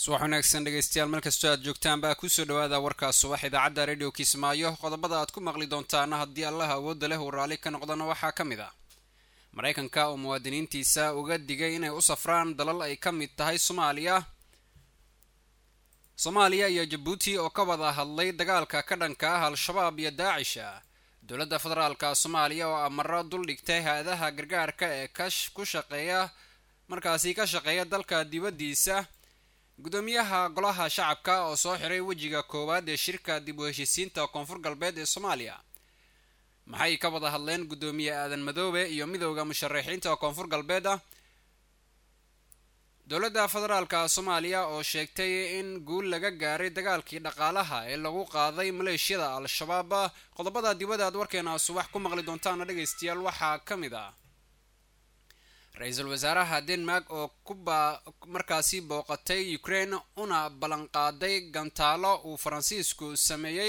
subax wanaagsan dhegeystayaal meel kastoo aad joogtaanbaa kusoo dhawaada warkaa subax idaacadda radio kismaayo qodobada aad ku maqli doontaana haddii allaha awoodda leh uu raalli ka noqdana waxaa ka mid ah maraykanka oo muwaadiniintiisa uga digay inay u safraan dalal ay ka mid tahay soomaaliya soomaaliya iyo jabuuti oo ka wada hadlay dagaalka ka dhanka ah al-shabaab iyo daacisha dowladda federaalka soomaaliya oo amaro dul dhigtay hay-adaha gargaarka ee kash ku shaqeeya markaasi ka shaqeeya dalka dibaddiisa gudoomiyaha golaha shacabka oo soo xiray wejiga koowaad ee shirka dib u heshiisiinta koonfur galbeed ee soomaaliya maxay ka wada hadleen gudoomiye aadan madoobe iyo midowda musharaxiinta koonfur galbeed ah dowladda federaalka soomaaliya oo sheegtay in guul laga gaaray dagaalkii dhaqaalaha ee lagu qaaday maleeshiyada al-shabaab qodobada dibadda aad warkeena subax ku maqli doontaana dhegaystayaal waxaa ka mid ah ra-iisul wasaaraha denmark oo kuba markaasi booqatay ukraine una ballanqaaday gantaalo uu faransiisku sameeyey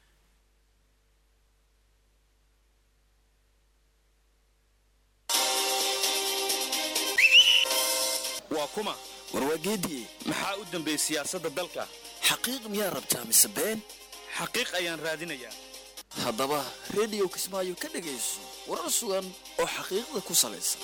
waa kuma warwaageedii maxaa u dambeeyey siyaasadda dalka xaqiiq miyaa rabtaa mise been xaqiiq ayaan raadinayaa haddaba rediyo kismaayo ka dhegayso warar sugan oo xaqiiqda ku salaysan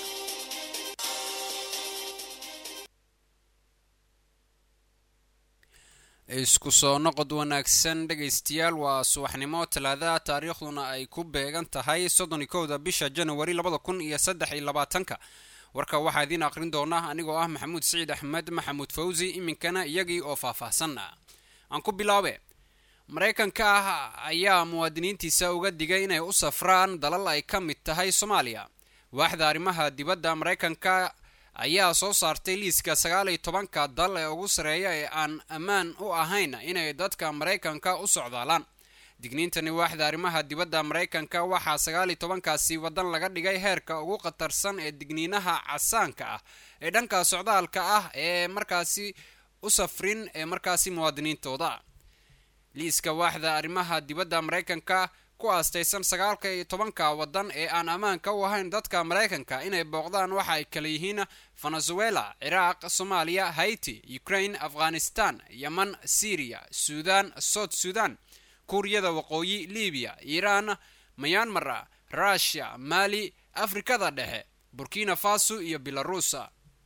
isku soo noqod wanaagsan dhegaystayaal waa subaxnimo talaada taariikhduna ay ku beegan tahay soddon iyo kowda bisha januari labada kun iyo saddex iyo labaatanka warka waxaa idiin aqrin doona anigoo ah maxamuud siciid axmed maxamuud fawsi iminkana iyagii oo faahfaahsan ah aan ku bilaabe maraykanka ah ayaa muwaadiniintiisa uga digay inay u safraan dalal ay ka mid tahay soomaaliya waaxda arrimaha dibadda maraykanka ayaa soo saartay liiska sagaal iyo tobanka dal ee ugu sareeya ee aan ammaan u ahayn inay dadka maraykanka u socdaalaan digniintani waaxda arrimaha dibadda maraykanka waxaa sagaal iyo tobankaasi waddan laga dhigay heerka ugu khatarsan ee digniinaha casaanka ah ee dhanka socdaalka ah ee markaasi u safrin ee markaasi muwaadiniintooda liiska waaxda arrimaha dibadda maraykanka ku aastaysan sagaalka iyo tobanka waddan ee aan ammaanka u ahayn dadka maraykanka inay booqdaan waxa ay kala yihiin venezuela ciraaq soomaaliya haiti ukraine afghanistan yeman syriya suudan south sudan kuuriyada waqooyi libiya iiraan mayanmar rushia mali afrikada dhexe burkina faso iyo belaruusa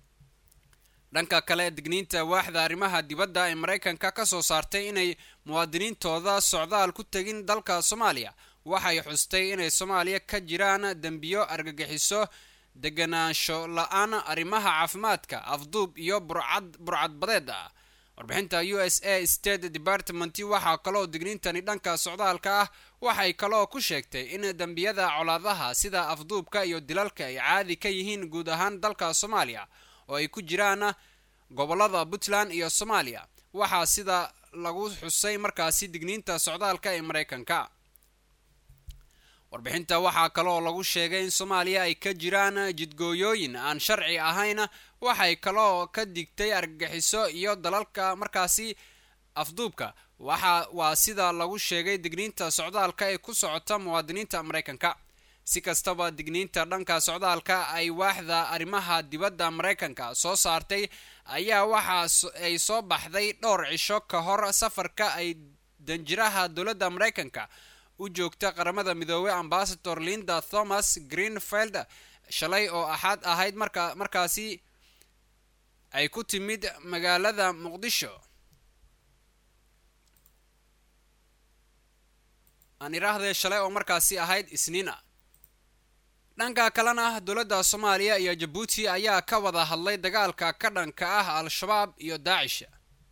dhanka kale digniinta waaxda arrimaha dibadda ee maraykanka ka soo saartay inay muwaadiniintooda socdaal ku tegin dalka soomaaliya waxay xustay inay soomaaliya ka jiraan dembiyo argagixiso deganaansho la-aan arrimaha caafimaadka afduub iyo burcad burcadbadeed ah warbixinta u s a state department waxaa kaloo digniintani dhanka socdaalka ah waxay kaloo ku sheegtay in dembiyada colaadaha sida afduubka iyo dilalka ay caadi ka yihiin guud ahaan dalka soomaaliya oo ay ku jiraan gobolada puntland iyo soomaaliya waxaa sida lagu xusay markaasi digniinta socdaalka ee maraykanka warbixinta waxaa kaloo lagu sheegay in soomaaliya ay ka jiraan jidgooyooyin aan sharci ahayn waxay kaloo ka digtay argagixiso iyo dalalka markaasi afduubka waxa waa sida lagu sheegay digniinta socdaalka ee ku socota muwaadiniinta maraykanka si kastaba digniinta dhanka socdaalka ay waaxda arrimaha dibadda maraykanka soo saartay ayaa waxa ay soo baxday dhowr cisho ka hor safarka ay danjiraha dowladda maraykanka u joogta qaramada midoobey ambasador linda thomas greenfield shalay oo axad ahayd marka markaasi ay ku timid magaalada muqdisho aan iraahdee shalay oo markaasi ahayd isniina dhanka kalena dowladda soomaaliya iyo jabuuti ayaa ka wada hadlay dagaalka ka dhanka ah al-shabaab iyo daacisha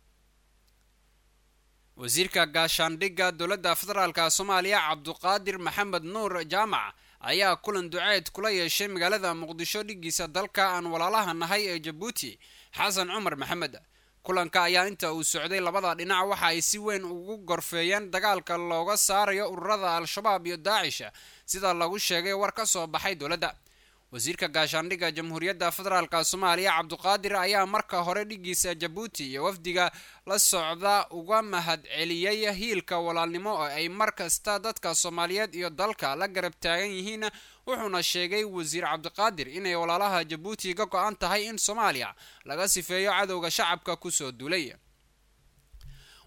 wasiirka gaashaandhigga dowladda federaalka soomaaliya cabduqaadir maxamed nuur jaamac ayaa kulan duceed kula yeeshay magaalada muqdisho dhigiisa dalka aan walaalaha nahay ee jabuuti xasan cumar maxamed kulanka ayaa inta uu socday labada dhinac waxa ay si weyn ugu gorfeeyeen dagaalka looga saarayo ururada al-shabaab iyo daacisha sida lagu sheegay war ka soo baxay dowladda wasiirka gaashaandhigga jamhuuriyadda federaalk soomaaliya cabduqaadir ayaa marka hore dhigiisa jabuuti iyo wafdiga la socda uga mahad celiyey hiilka walaalnimo oo ay mar kasta dadka soomaaliyeed iyo dalka la garab taagan yihiin wuxuuna sheegay wasiir cabdiqaadir inay walaalaha jabuuti ka go-an tahay in soomaaliya laga sifeeyo cadowga shacabka kusoo duulay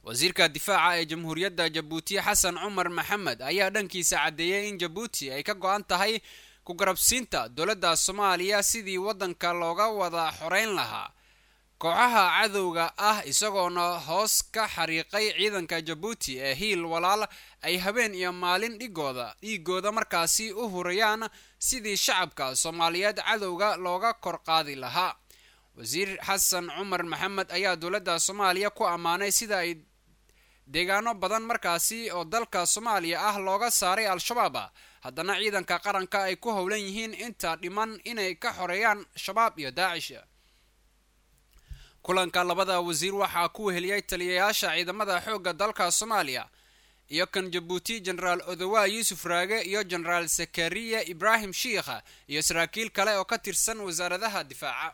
wasiirka difaaca ee jamhuuriyadda jabuuti xasan cumar maxamed ayaa dhankiisa caddeeyey in jabuuti ay ka go-an tahay ku garabsiinta dowladda soomaaliya sidii waddanka looga wada xoreyn lahaa kooxaha cadowga ah isagoona hoos ka xariiqay ciidanka jabuuti ee hiil walaal ay habeen iyo maalin dhigooda dhiigooda markaasi u hurayaan sidii shacabka soomaaliyeed cadowga looga kor qaadi lahaa wasiir xasan cumar maxamed ayaa dowladda soomaaliya ku ammaanay sida ay deegaano badan markaasi oo dalka soomaaliya ah looga saaray al-shabaab haddana ciidanka qaranka ay ku howlan yihiin inta dhiman inay ka xoreeyaan shabaab iyo daacish kulanka labada wasiir waxaa ku weheliyey taliyayaasha ciidamada xoogga dalka soomaaliya iyo kan jabuuti genaraal odowa yuusuf raage iyo genaraal zakariya ibraahim shiikha iyo saraakiil kale oo ka tirsan wasaaradaha difaaca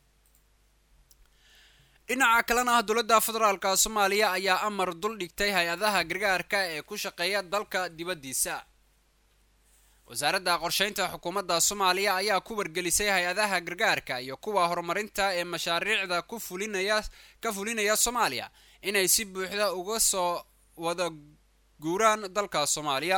dhinaca kalena ah dowladda federaalka soomaaliya ayaa amar dul dhigtay hay-adaha gargaarka ee ku shaqeeya dalka dibaddiisa wasaaradda qorsheynta xukuumadda soomaaliya ayaa ku wargelisay hay-adaha gargaarka iyo kuwa horumarinta ee mashaariicda ku fulinaya ka fulinaya soomaaliya inay si buuxda uga soo wada guuraan dalka soomaaliya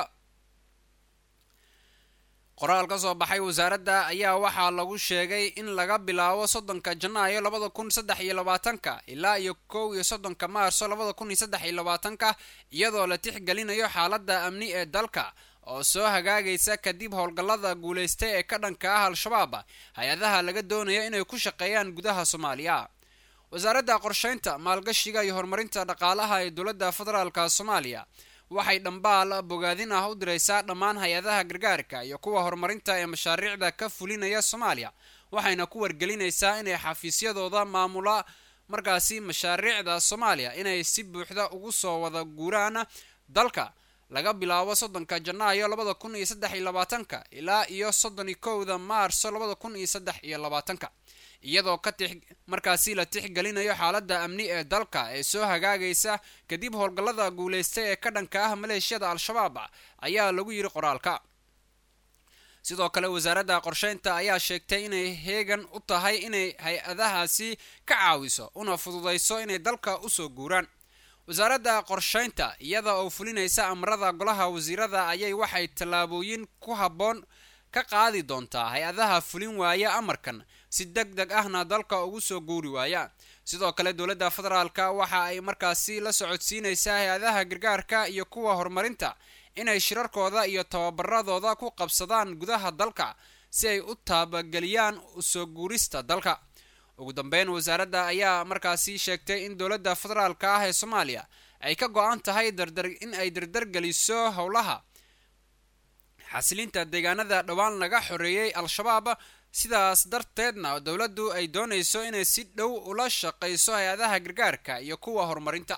qoraal ka soo baxay wasaaradda ayaa waxaa lagu sheegay in laga bilaabo soddonka janaayo labada kun saddex iyo labaatanka ilaa iyo kow iyo soddonka maarso labada kun iyo saddex iyo labaatanka iyadoo la tixgelinayo xaaladda amni ee dalka oo soo hagaagaysa kadib howlgallada guulaystay ee ka dhanka ah al-shabaab hay-adaha laga doonayo inay ku shaqeeyaan gudaha soomaaliya wasaaradda qorsheynta maalgashiga iyo horumarinta dhaqaalaha ee dowladda federaalka soomaaliya waxay dhambaal bogaadin ah u diraysaa dhammaan hay-adaha gargaarka iyo kuwa horumarinta ee mashaariicda ka fulinaya soomaaliya waxayna ku wargelinaysaa inay xafiisyadooda maamula markaasi mashaariicda soomaaliya inay si buuxda ugu soo wada guuraan dalka laga bilaabo soddonka janaayo labada kun iyo saddex iyo labaatanka ilaa iyo soddon iyo kowda maarso labada kun iyo saddex iyo labaatanka iyadoo ka tix markaasi la tixgelinayo xaaladda amni ee dalka ee soo hagaagaysa kadib howlgallada guulaystay ee ka dhanka ah maleeshiyada al-shabaab ayaa lagu yidhi qoraalka sidoo kale wasaaradda qorsheynta ayaa sheegtay inay heegan u tahay inay hay-adahaasi ka caawiso una fududayso inay dalka usoo guuraan wasaaradda qorsheynta iyada oo fulinaysa amarada golaha wasiirada ayay waxay tallaabooyin ku habboon ka qaadi doontaa hay-adaha fulin waaya amarkan si deg deg ahna dalka ugu soo guuri waaya sidoo kale dowladda federaalka waxa ay markaasi la socodsiinaysaa hay-adaha gargaarka iyo kuwa horumarinta inay shirarkooda iyo tababaradooda ku qabsadaan gudaha dalka si ay u taabageliyaan usoo guurista dalka ugu dambeyn wasaaradda ayaa markaasi sheegtay in dowladda federaalka ah ee soomaaliya ay ka go-an tahay dardar in ay dardargeliso howlaha xasilinta deegaanada dhowaan laga xoreeyey al-shabaab sidaas darteedna dowladdu ay doonayso inay si dhow ula shaqayso hay-adaha gargaarka iyo kuwa horumarinta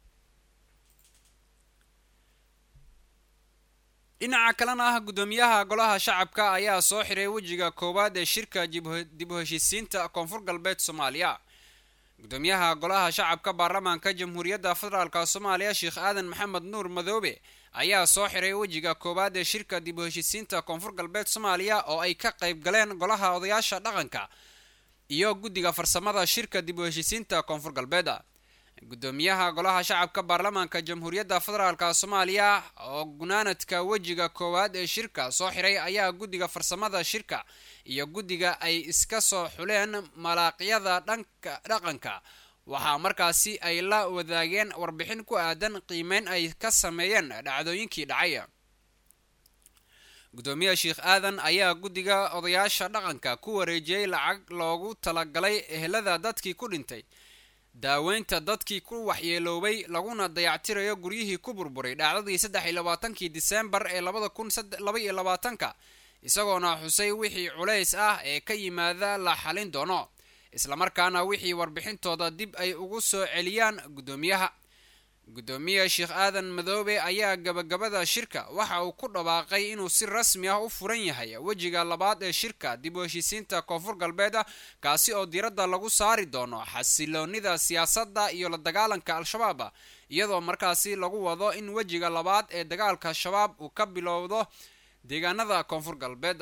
dhinaca kalena ah guddoomiyaha golaha shacabka ayaa soo xiray wejiga koowaad ee shirka dib u heshiisiinta koonfur galbeed soomaaliya guddoomiyaha golaha shacabka baarlamaanka jamhuuriyadda federaalk soomaaliya sheekh aadan maxamed nuur madoobe ayaa soo xiray wejiga koowaad ee shirka dib u heshiisiinta koonfur galbeed soomaaliya oo ay ka qayb galeen golaha odayaasha dhaqanka iyo guddiga farsamada shirka dib u heshiisiinta koonfur galbeed guddoomiyaha golaha shacabka baarlamaanka jamhuuriyadda federaalk soomaaliya oo gunaanadka wejiga koowaad ee shirka soo xiray ayaa guddiga farsamada shirka iyo guddiga ay iska soo xuleen malaaqyada dhanka dhaqanka waxaa markaasi ay la wadaageen warbixin ku aadan qiimeyn ay ka sameeyeen dhacdooyinkii dhacay guddoomiyaha sheekh aadan ayaa guddiga odayaasha dhaqanka ku wareejiyey lacag loogu talagalay ehelada dadkii ku dhintay daaweynta dadkii ku waxyeeloobay laguna dayactirayo guryihii ku burburay dhacdadii saddex iyo labaatankii diseembar ee labada kun laba iyo labaatanka isagoona xusay wixii culays ah ee ka yimaada la xalin doono islamarkaana wixii warbixintooda dib ay ugu soo celiyaan guddoomiyaha guddoomiye sheekh aadan madoobe ayaa gabagabada shirka waxa uu ku dhawaaqay inuu si rasmi ah u furan yahay wejiga labaad ee shirka dib u heshiisiinta koonfur galbeed kaasi oo diiradda lagu saari doono xasiloonida siyaasadda iyo la dagaalanka al-shabaab iyadoo markaasi lagu wado in wejiga labaad ee dagaalka shabaab uu ka bilowdo deegaanada koonfur galbeed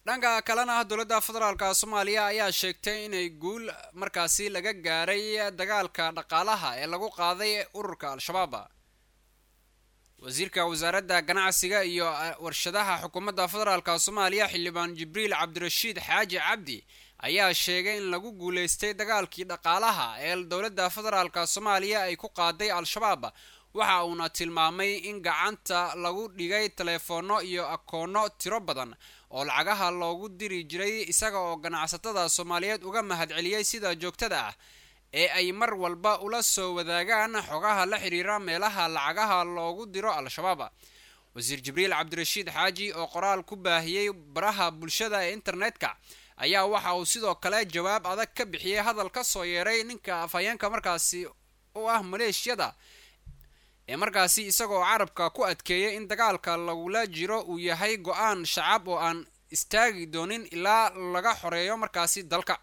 dhanka kalena dowladda federaalka soomaaliya ayaa sheegtay inay guul markaasi laga gaaray dagaalka dhaqaalaha ee lagu qaaday ururka al-shabaab wasiirka wasaaradda ganacsiga iyo warshadaha xukuumadda federaalka soomaaliya xildhibaan jibriil cabdirashiid xaaji cabdi ayaa sheegay in lagu guuleystay dagaalkii dhaqaalaha ee dowladda federaalka soomaaliya ay ku qaaday al-shabaab waxa uuna tilmaamay in gacanta lagu dhigay taleefoonno iyo akoono tiro badan oo lacagaha loogu diri jiray isaga oo ganacsatada soomaaliyeed uga mahadceliyey sida joogtada ah ee ay mar walba ula soo wadaagaan xogaha la xiriira meelaha lacagaha loogu diro al-shabaab wasiir jibriil cabdirashiid xaaji oo qoraal ku baahiyey baraha bulshada ee internetka ayaa waxa uu sidoo kale jawaab adag ka bixiyey hadal ka soo yeeray ninka afhayeenka markaasi u ah maleeshiyada ee markaasi isagoo carabka ku adkeeyay in dagaalka lagula jiro uu yahay go-aan shacab oo aan istaagi doonin ilaa laga xoreeyo markaasi dalka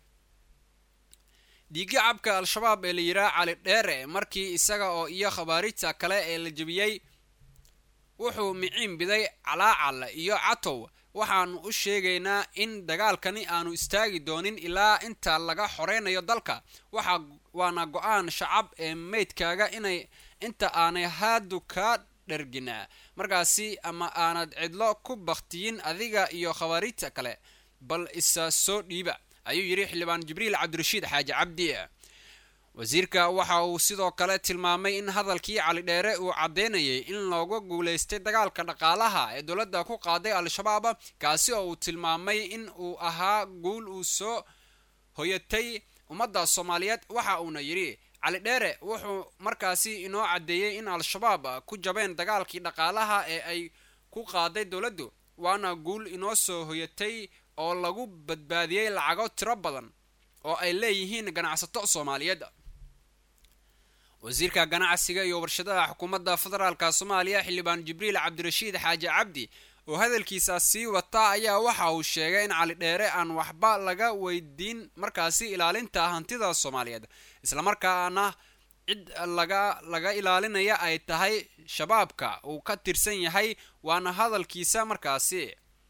dhiigii cabka al-shabaab ee la yiraa cali dheere markii isaga oo iyo khabaarita kale ee la jebiyey wuxuu miciin biday calaacal iyo catow waxaanu u sheegaynaa in dagaalkani aanu istaagi doonin ilaa inta laga xoreynayo dalka waxa waana go-aan shacab ee meydkaaga inay inta aanay haadu kaa dharginaa markaasi ama aanad cidlo ku baktiyin adiga iyo khabaarita kale bal isa soo dhiiba ayuu yidhi xildhibaan jibriil cabdirashiid xaaji cabdi wasiirka waxa uu sidoo kale tilmaamay in hadalkii cali dheere uu caddeynayay in looga guulaystay dagaalka dhaqaalaha ee dowladda ku qaaday al-shabaab kaasi oo uu tilmaamay in uu ahaa guul uu soo hoyatay ummadda soomaaliyeed waxa uuna yidhi cali dheere wuxuu markaasi inoo caddeeyey in al-shabaab ku jabeen dagaalkii dhaqaalaha ee ay ku qaaday dowladdu waana guul inoo soo hoyatay oo lagu badbaadiyey lacago tiro badan oo ay leeyihiin ganacsato soomaaliyeed wasiirka ganacsiga iyo warshadaha xukuumadda federaalka soomaaliya xildhibaan jibriil cabdirashiid xaaji cabdi oo hadalkiisa sii wata ayaa waxa uu sheegay in cali dheere aan waxba laga weydiin markaasi ilaalinta hantida soomaaliyeed islamarkaana cid laga laga ilaalinaya ay tahay shabaabka uu ka tirsan yahay waana hadalkiisa markaasi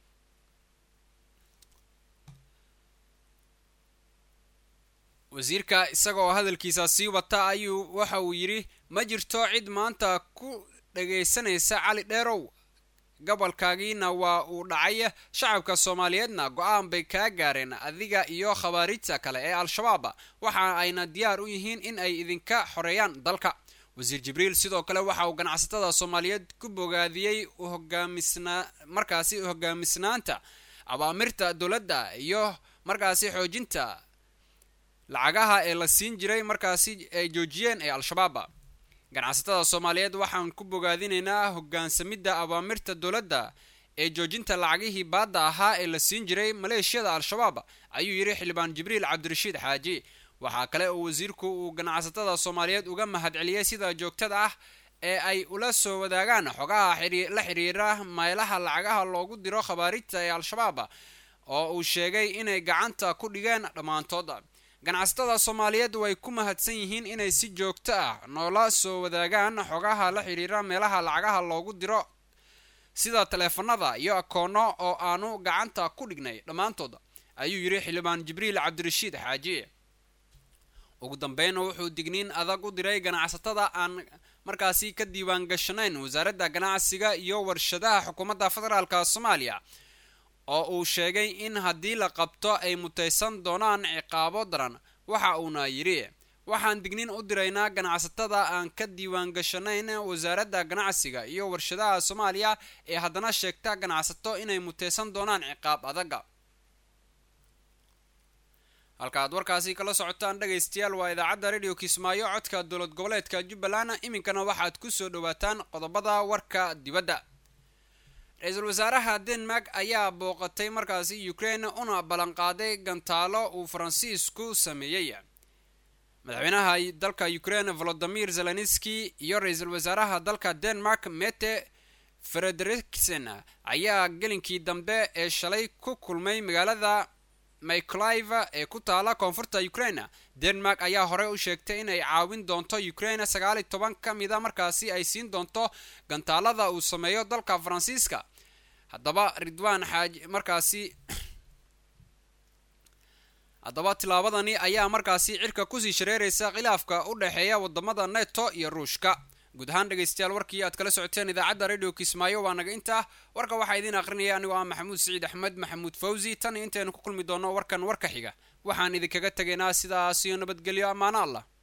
wasiirka isagaoo hadalkiisa sii wata ayuu waxa uu yidhi ma jirto cid maanta ku dhagaysanaysa cali dheerow gobolkaagiina waa uu dhacay shacabka soomaaliyeedna go-aan bay kaa gaareen adiga iyo khabaarita kale ee al-shabaab waxa ayna diyaar u yihiin in ay idinka xoreeyaan dalka wasiir jibriil sidoo kale waxa uu ganacsatada soomaaliyeed ku bogaadiyey hogaamisna markaasi hogaamisnaanta abaamirta dowladda iyo markaasi xoojinta lacagaha ee la siin jiray markaasi ay joojiyeen ee al-shabaab ganacsatada soomaaliyeed waxaan ku bogaadinaynaa hogaansamidda abaamirta dowladda ee joojinta lacagihii baadda ahaa ee la siin jiray maleeshiyada al-shabaab ayuu yidhi xildhibaan jibriil cabdirashiid xaaji waxaa kale oo wasiirku uu ganacsatada soomaaliyeed uga mahadceliyey sida joogtada ah ee ay ula soo wadaagaan xogaha la xiriira meelaha lacagaha loogu diro khabaarita ee al-shabaab oo uu sheegay inay gacanta ku dhigeen dhammaantood ganacsatada soomaaliyeed way ku mahadsan yihiin inay si joogto ah noola soo wadaagaan xogaha la xiriira meelaha lacagaha loogu diro sida taleefanada iyo akoono oo aanu gacanta ku dhignay dhammaantood ayuu yidhi xildhibaan jibriil cabdirashiid xaaji ugu dambeynna wuxuu digniin adag u diray ganacsatada aan markaasi ka diiwaan gashanayn wasaaradda ganacsiga iyo warshadaha xukuumadda federaalka soomaaliya oo uu sheegay in haddii la qabto ay mutaysan doonaan ciqaabo daran waxa uuna yidhi waxaan digniin u diraynaa ganacsatada aan ka diiwaan gashanayn wasaaradda ganacsiga iyo warshadaha soomaaliya ee haddana sheegta ganacsato inay mutaysan doonaan ciqaab adaga halka aad warkaasi kala socotaan dhegaystayaal waa idaacadda radio kismaayo codka dowlad goboleedka jubbaland iminkana waxaad ku soo dhawaataan qodobada warka dibadda ra-iisul wasaaraha denmark ayaa booqatay markaasi ukraine una ballanqaaday gantaalo uu faransiisku sameeyey madaxweynaha dalka ukraine volodimir zelenski iyo ra-iisul wasaaraha dalka denmark mete frederiksen ayaa gelinkii dambe ee shalay ku kulmay magaalada myclive ee ku taala koonfurta ukraine denmark ayaa horey u sheegtay inay caawin doonto ukraine sagaal iyo toban ka mida markaasi ay siin doonto gantaalada uu sameeyo dalka faransiiska haddaba ridwaan xaaji markaasi haddaba tillaabadani ayaa markaasi cirka kusii shareeraysa khilaafka u dhexeeya wadamada neto iyo ruushka guud ahaan dhegaystayaal warkii aad kala socoteen idaacadda radio kismaayo waa naga intaa warka waxaa idiin aqrinaya anigoo ah maxamuud siciid axmed maxamuud fawzi tan iyo intaynu ku kulmi doono warkan warka xiga waxaan idinkaga tegaynaa sidaas iyo nabadgelyo ammaano allah